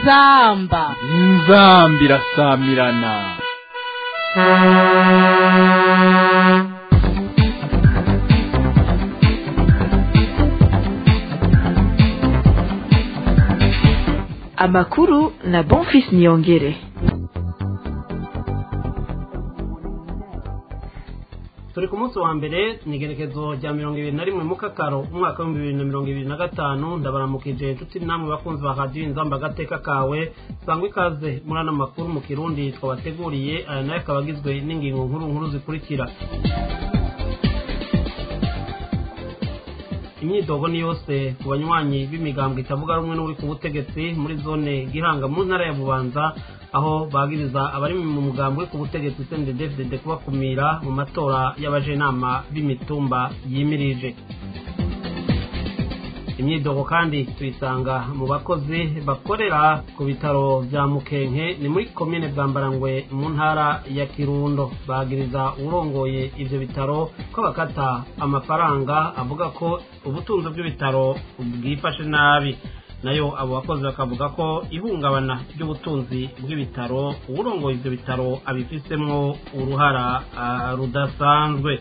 inzamba inzamba irasamirana amakuru na bonfis niyongere turi ku munsi wa mbere ni igerekezo rya mirongo ibiri na rimwe mu kakaro umwaka w'ibihumbi bibiri na mirongo ibiri na gatanu ndabaramukije inshuti namwe bakunzi ba radiyo inzamba agateka kawe sangwa ikaze muri ano makuru mu kirundi twabateguriye aya nayo akaba agizwe n'ingingo nkuru nkuru zikurikira imyidogo ni yose ku banywanyi b'imigambwe itavuga rumwe n'uri ku butegetsi muri zone gihanga mu ntara ya bubanza aho bagiriza abari mu mugambi uri ku butegetsi cnddd kubakumira mu matora y'abajenama b'imitumba yimirije imyidogo kandi tuyisanga mu bakozi bakorera ku bitaro bya mukenke ni muri komine bwambarangwe mu ntara ya kirundo bagiriza urongoye ibyo bitaro ko bakata amafaranga avuga ko ubutunzi bw'ibitaro bwifashe nabi nayo abo bakozi bakavuga ko ihungabana ry'ubutunzi bw'ibitaro uwurongoye ibyo bitaro abifisemo uruhara rudasanzwe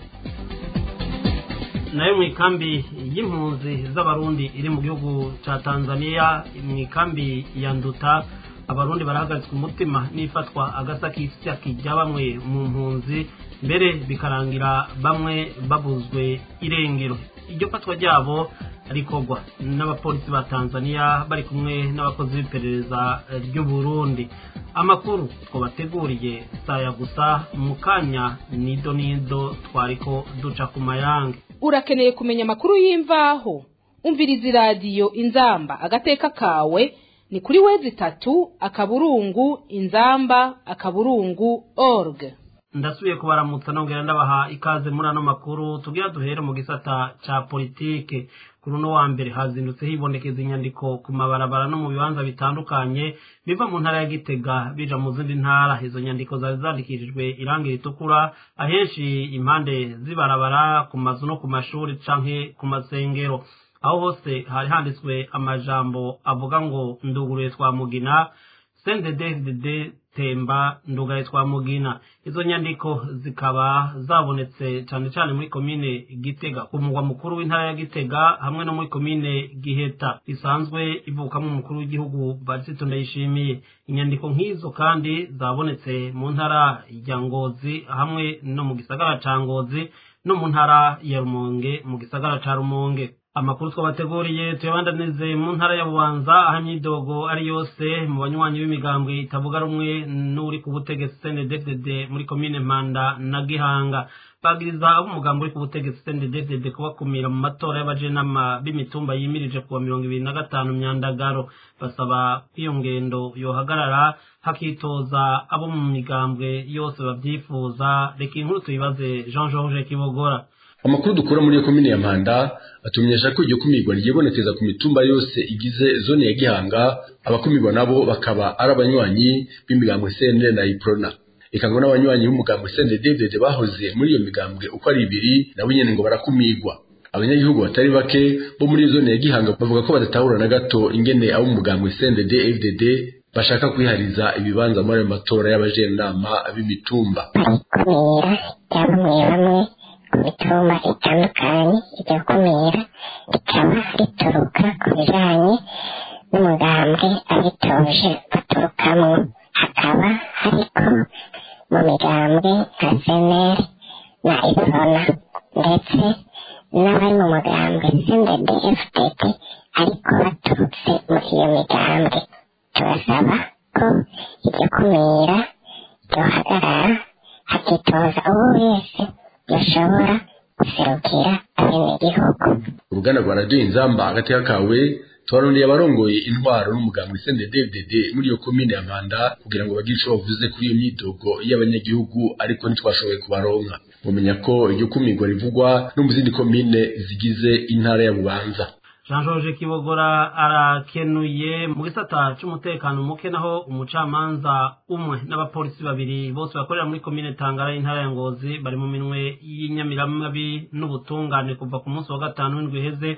nayo mu ikambi y'impunzi z'abarundi iri mu gihugu cya tanzania mu ikambi ya nduta abarundi barahagaritswe umutima n'ifatwa agasakisaki rya bamwe mu mpunzi mbere bikarangira bamwe babuzwe irengero iryo fatwa ryabo rikorwa n'abapolisi ba tanzania bari kumwe n'abakozi b'iperereza ry'uburundi amakuru twabateguriye saya gusa mu kanya nido nido twariko duca ku mayange urakeneye kumenya amakuru y'imvaho umviriza iradiyo inzamba agateka kawe ni kuri wezi itatu akaburungu inzamba akaburungu org ndasubiye kubaramutsa nongera ndabaha ikaze muri ano makuru tugira duhere mu gisata ca politike kuri uno wa mbere hazindutse hibonekeza inyandiko ku mabarabara no mu bibanza bitandukanye biva mu ntara ya gitega bija mu zindi ntara izo nyandiko zari zandikishijwe irangi ritukura ahenshi impande z'ibarabara ku mazu no ku mashuri canke ku masengero aho hose hari handitswe amajambo avuga ngo nduguruye twa mugina sendededede temba ndugaye twa mugina izo nyandiko zikaba zabonetse cyane cyane muri komine gitega ku mugwa mukuru w'intara ya gitega hamwe no muri komine giheta isanzwe ivukamo umukuru w'igihugu barisito ndayishimiye inyandiko nk'izo kandi zabonetse mu ntara ya ngozi hamwe no mu gisagara ca ngozi no mu ntara ya rumonge mu gisagara ca rumonge amakuru twabateguriye tuyabandanize mu ntara ya bubanza aho imyidogo ari yose mu banywanyi b'imigambwe itavuga rumwe n'uri ku butegetsi cnddd muri komine mpanda na gihanga bagiriza abo umugambi uri ku butegetsi cnddd kubakumira mu matora y'abajenama b'imitumba yimirije kuwa mirongo ibiri na gatanu myandagaro basaba ko iyo ngendo yohagarara hakitoza abo mu migambwe yose babyifuza reka inkuru tuyibaze jean george kibogora amakuru dukura muri iyo komine ya mpanda atumenyesha ko iryo kumirwa ryibonekeza ku mitumba yose igize zone ya gihanga abakumirwa nabo bakaba ari abanywanyi b'imigambwe cnl na iprona eka ngo n'abanywanyi b'umugambwe cndd bahoze muri iyo migambwe uko ari ibiri nabo nyene ngo barakumirwa abanyagihugu batari bake bo muri zone ya gihanga bavuga ko badatahura na gato ingene abo mu mugambwe cndd fdd bashaka kwihariza ibibanza muri ayo matora y'abajenama b'imitumba kumira bamwe bamwe ku mitumba itandukanye iryo kumira rikaba rituruka ku bijanye n'umugambwe abitoje baturukamo hakaba hariko mu migambwe nka seneri na iprona ndetse n'abari mu mugambwe sendede fdd ariko baturutse muri iyo migambwe turasaba ko iryo kumira ryohagarara hakitoza uwo wese yashobora guserukira abenegihugu uruganda rwa radiyo inzamba agateka kawe twarondeye abarongoye intwaro n'umugambwe cnddd muri iyo komine ya mpanda kugira ngo bagire ico bavuze kuri iyo myidogo y'abanyagihugu ariko ntitwashoboye kubaronka mumenya ko iryo kumirwa rivugwa no mu zindi komine zigize intara ya bubanza jean george kibogora arakenuye mu gisata c'umutekano muke naho umucamanza umwe n'abapolisi babiri bose bakorera muri komine tangara y'intara ya ngozi bari mu minwe y'inyamiramabi n'ubutungane kuva ku munsi wa gatanu w'indwi iheze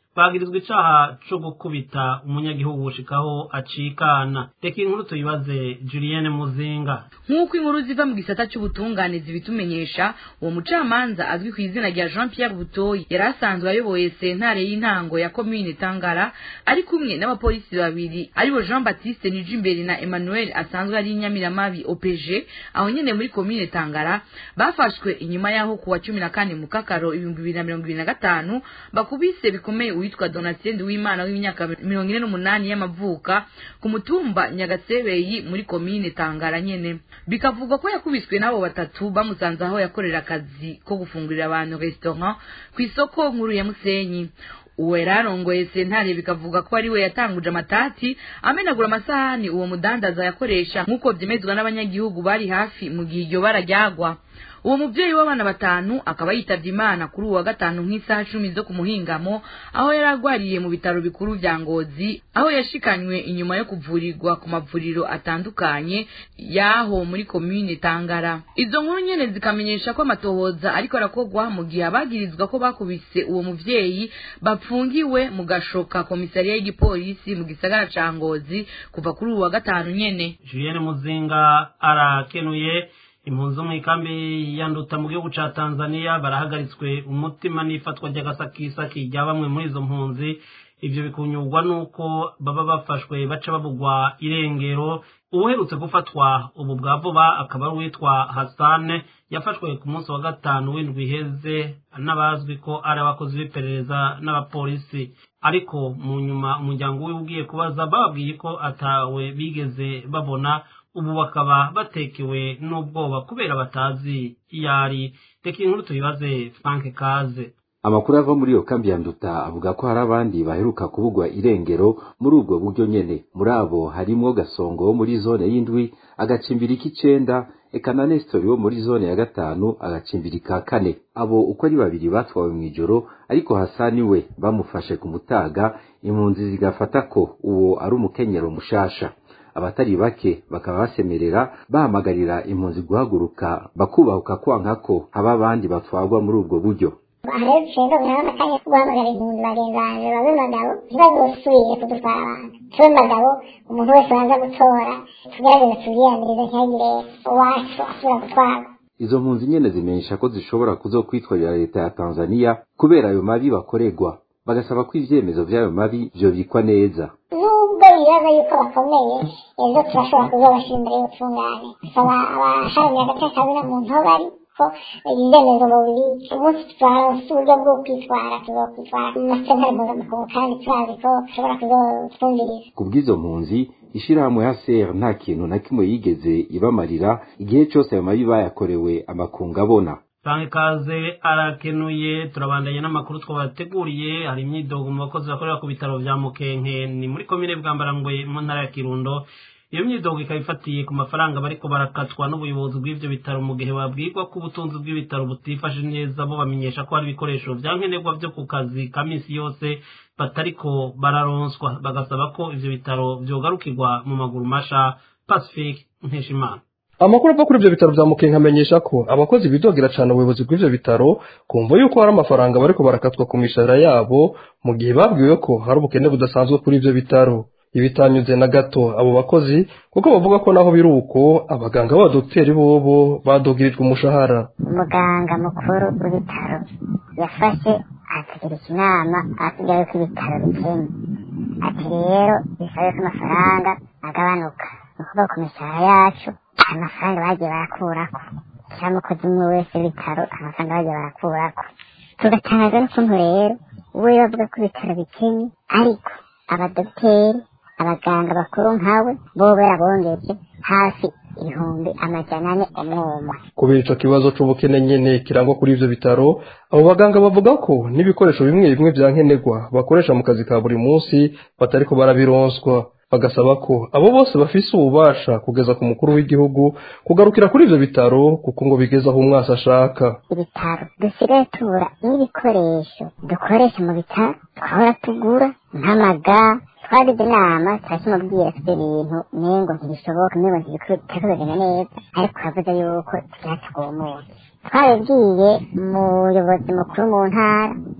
bagirizwa icaha co gukubita umunyagihugu gushikaho acikana reka inkuru tuyibaze julienne muzinga nk'uko inkuru ziva mu gisata cy'ubutungane zibitumenyesha uwo mucamanza azwi ku izina rya jean pierre butoyi yari asanzwe ayoboye sentare y'intango ya komine tangara ari kumwe n'abapolisi babiri aribo jean baptiste nijimbere na emmanuel asanzwe ari inyamiramabi opg aho nyene muri komine tangara bafashwe inyuma y'aho kuwa cumi na kane mu kakaro ibihumbi bibiri na mirongo ibiri na gatanu bakubise bikomeye uwitwa donatien w'imana w'imyaka mirongo ine n'umunani y'amavuka ku mutumba nyagasebeyi muri komine tangara nyene bikavugwa ko yakubiswe n'abo batatu bamusanze aho yakorera akazi ko gufungurira abantu restaurant ku isoko nkuru ya musenyi uwo yari arongoye sentare bikavuga ko ari we yatanguje amatati amenagura amasahani uwo mudandaza yakoresha nk'uko byemezwa n'abanyagihugu bari hafi mu gihe iryo bara ryagwa uwo mubyeyi w'abana batanu akaba yitavye imana kuri uwa gatanu nk'isaha cumi zo ku muhingamo aho yari arwariye mu bitaro bikuru vya ngozi aho yashikanywe inyuma yo kuvurirwa ku mavuriro atandukanye y'aho muri komine tangara izo nkuru nyene zikamenyesha ko amatohoza ariko arakorwa mu gihe abagirizwa ko bakubise uwo muvyeyi bapfungiwe mu gashoka komisariya y'igipolisi mu gisagara ca ngozi kuva kuri uwa gatanu nyene julienne muzinga arakenuye impunzi zo mu ikambi ya nduta mu gihugu ca tanzania barahagaritswe umutima n'ifatwa ry'agasakisaki rya bamwe muri izo mpunzi ivyo bikunyurwa n'uko baba bafashwe baca babugwa irengero uwuherutse gufatwa ubu bwa vuba akaba ari uwitwa hasane yafashwe ku munsi wa gatanu w'indwi iheze n'abazwi ko ari abakozi b'iperereza n'abapolisi ariko mu nyuma umuryango wiwe ugiye kubaza bababwiye ko atawe bigeze babona ubu bakaba batekewe n'ubwoba kubera batazi iyo ari reka inkuru tuyibaze frank kaze amakuru ava muri iyo kambi ya nduta avuga ko hari abandi baheruka kubugwa irengero muri ubwo buryo nyene muri abo harimwo gasongo wo muri zone y'indwi agacimbiri k'icenda eka na nestori wo muri zone ya gatanu agacimbiri ka kane abo uko ari babiri batwawe mw'ijoro ariko hasani we bamufashe ku mutaga impunzi zigafata ko uwo ari umukenyero mushasha abatari bake bakaba basemerera bahamagarira impunzi guhaguruka bakubahuka kwanka ko haba abandi batwarwa muri ubwo buryo rero rero birabona akanya ko guhamagara impunzi bagenzi banjye babe bagabo ntibazosubire kudutwara abantu tube bagabo umuntu wese waza gutora tugerageze tubyiyanirize ntihagire uwacu asubira gutwarwa izo mpunzi nyene zimenyesha ko zishobora kuzokwitwarira leta ya tanzaniya kubera ayo mabi bakorerwa bagasaba ko ivyemezo vy'ayo mabi vyobikwa neza nubwo bibaza yuko bakomeye ejo turashobora kuzobashira imbere y'ubutungane gusaba abaharanira agatekano na muntu aho bari ko ibyemezo bubiri umunsi twaronse uburyo bwo kwitwara tuzokwitwara mu masentare mpuzamakungu kandi turazi ko dushobora kuzotwumviriza ku bw'izo mpunzi ishirahamwe HCR nta kintu na kimwe yigeze ibamarira igihe cose ayo mabi bayakorewe amakungu abona Frank Kaze arakenuye turabandanya n'amakuru twabateguriye hari imyidogo mu bakozi bakorera ku bitaro vya Mukenke ni muri komine Bwambarangwe mu ntara ya Kirundo iyo myidogo ikaba ifatiye ku mafaranga bariko barakatwa n'ubuyobozi bw'ivyo bitaro mu gihe babwirwa ko ubutunzi bw'ibitaro butifashe neza bo bamenyesha ko hari ibikoresho vya nkenerwa vyo ku kazi ka misi yose batariko bararonswa bagasaba ko ivyo bitaro vyogarukirwa mu maguru masha Pacifique Nkeshimana amakuru ava kuri ibyo bitaro bya mukenke amenyesha ko abakozi bidogera cyane ubuyobozi bw'ibyo bitaro kumva yuko hari amafaranga bariko barakatwa ku mishahara yabo mu gihe babwiwe ko hari ubukene budasanzwe kuri ibyo bitaro ibitanyuze na gato abo bakozi kuko bavuga ko naho biri uko abaganga b'abadogiteri bobo badogirijwe umushahara umuganga mukuru w'ibitaro yafashe ategereje inama asigaye ko ibitaro bikennye ati rero bisabe ko amafaranga agabanuka ni ukuvuga ku mishahara yacu amafaranga bagiye barakurako cyangwa umukozi umwe wese w'ibitaro amafaranga bagiye barakurako tugatangazwa n'ukuntu rero we bavuga ko ibitaro bikennye ariko abadogiteri abaganga bakuru nkawe bo barabongeje hafi ibihumbi amajana ane umwumwe kubera ico kibazo c'ubukene nyene kirangwa kuri ivyo bitaro abo baganga bavuga ko n'ibikoresho bimwe bimwe vya nkenerwa bakoresha mu kazi ka buri munsi batariko barabironswa bagasaba ko abo bose bafise ububasha kugeza ku mukuru w'igihugu kugarukira kuri ivyo bitaro kuko ngo bigeze aho umwasi ashaka ibitaro dusigaye tubura n'ibikoresho dukoresha mu bitaro twahora tugura nk'amaga twagize inama turakimubwira ko ibyo bintu nengo ntibishoboka nengo ntibitari kugenda neza ariko yavuze yuko tubyatugumuye twabibwiye umuyobozi mukuru mu ntara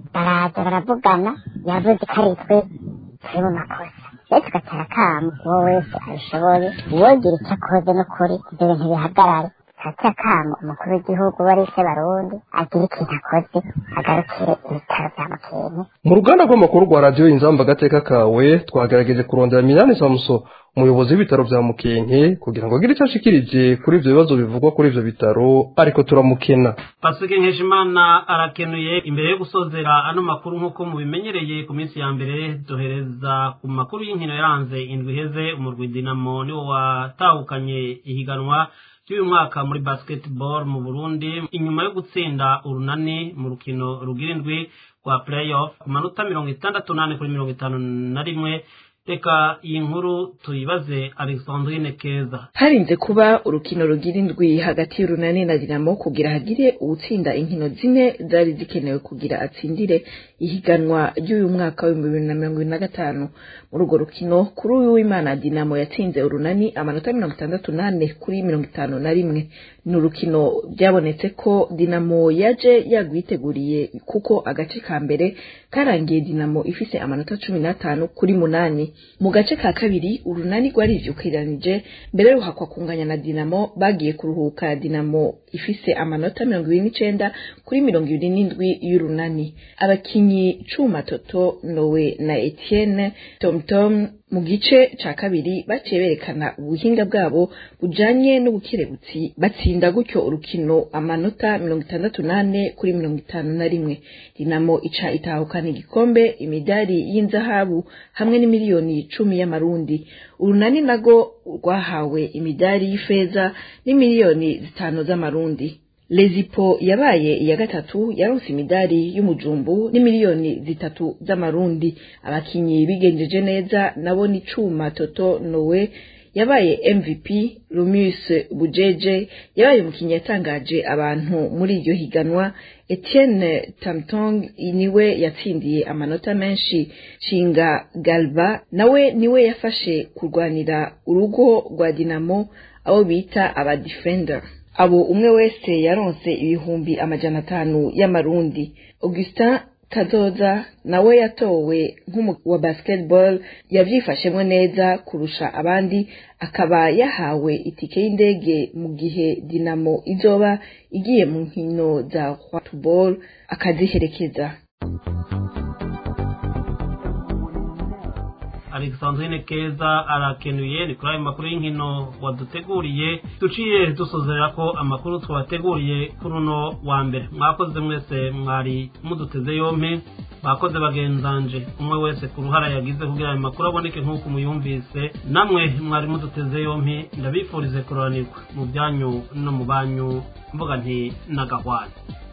baraza baravugana yavuze ko ari twe turi mu makosa rero tugatera akamu uwo wese abishoboye uwogira icyo akoze n'ukuri ibyo bintu bihagarare tugatera akamu umukuru w'igihugu wari se barundi agira ikintu akoze agarukire ibitaro bya mukenke mu ruganda rw'amakuru rwa radiyo inzamba agateka kawe twagerageje kurondera minani samuso umuyobozi w'ibitaro bya mukenke kugira ngo agire icyo ashikirije kuri ibyo bibazo bivugwa kuri ibyo bitaro ariko turamukena pasike nkeshimana arakenuye imbere yo gusozera ano makuru nk'uko mubimenyereye ku minsi ya mbere duhereza ku makuru y'inkino yaranze indwi iheze umurwi dinamo niwo watahukanye ihiganwa ry'uyu mwaka muri basketball mu burundi inyuma yo gutsinda urunani mu rukino rugira indwi rwa playoff ku manota mirongo itandatu n'ane kuri mirongo itanu na rimwe reka iyi nkuru tuyibaze alexandrine keza harinze kuba urukino rugira indwi hagati y'urunani na dinamo kugira hagire uwutsinda inkino zine zari zikenewe kugira atsindire ihiganwa ry'uyu mwaka w'ibihumbi bibiri na mirongo ibiri na gatanu muri urwo rukino kuri uyu w'imana dinamo yatsinze urunani amanota mirongo itandatu n'ane kuri mirongo itanu na rimwe ni urukino byabonetse ko dinamo yaje yagwiteguriye kuko agace ka mbere karangiye dinamo ifise amanota cumi n'atanu kuri munani mu gace ka kabiri urunani rwarivyukiranije mbere ruhakwa kunganya na dinamo bagiye kuruhuka dinamo ifise amanota mirongo ibiri n'icenda kuri mirongo ibiri n'indwi y'urunani abakinyi cuma toto nowe na etienne tomtom mu gice ca kabiri baciye berekana ubuhinga bwabo bujanye n'ubukerebutsi batsinda gutyo urukino amanota mirongo itandatu n'ane kuri mirongo itanu na rimwe dinamo ica itahukana igikombe imidari y'inzahabu hamwe n'imiliyoni cumi y'amarundi urunani nago rwahawe imidari y'ifeza n'imiliyoni zitanu z'amarundi lezipo yabaye iya gatatu yaronse imidari y'umujumbu n'imiliyoni zitatu z'amarundi abakinyi bigenjeje neza nabo ni cuma toto nowe yabaye mvp rumius bujeje yabaye umukinnyi yatangaje abantu muri iryo higanwa etienne tamtong niwe yatsindiye amanota menshi shinga galba nawe niwe yafashe kurwanira urugo rwa dinamo abo bita abadefender abo umwe wese yaronse ibihumbi amajana atanu y'amarundi augustin kazoza nawe yatowe nk'umu wa basketball yavyifashemwo neza kurusha abandi akaba yahawe itike y'indege mu gihe dinamo izoba igiye mu nkino za football akaziherekeza alexandrine keza arakenuye ni kuri ayo makuru y'inkino waduteguriye duciye dusozera ko amakuru twabateguriye kuri uno wa mbere mwakoze mwese mwari muduteze yompi bakoze bagenzanje umwe wese ku ruhara yagize kugira ayo makuru aboneke nk'uko muyumvise namwe mwari muduteze yompi ndabifurize kuroranirwa mu byanyu no mu banyu mvuga nti nagahwana